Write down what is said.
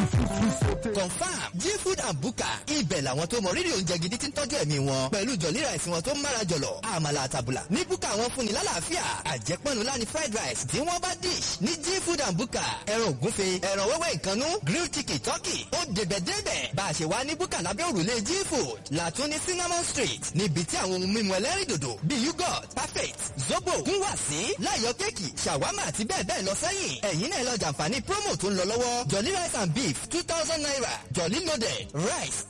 confam g food and buka ibẹ̀ làwọn tó mọ rírì oúnjẹ gidi tí ń tọ́jú ẹ̀mí wọn pẹ̀lú jọ̀lí rice wọn tó ń mára jọ̀lọ̀ àmàlà àtàbùlà ní buka wọn fúnni lálàáfíà àjẹpọ̀nù láni fried rice tí wọ́n bá dish ní g food and buka ẹran ògúnfe ẹran wẹ́wẹ́ ìkànnú grilled chicken turkey ó débẹ̀ débẹ̀ bá a ṣe wá ní buka lábẹ́ òrùlé g food làtún ní cinnamon street níbi tí àwọn ohun mímu ẹlẹ́rìndòdò bíi yogurt perfect zobo kún wà sí láyọ̀ kéèkì ṣàwámà àti bẹ́ẹ̀ bẹ́ẹ̀ lọ sẹ́yìn ẹ̀yin náà lọ jàǹfààní promo tó ń lọ lọ́wọ́ jolly rice and beef two thousand naira jolly loaded rice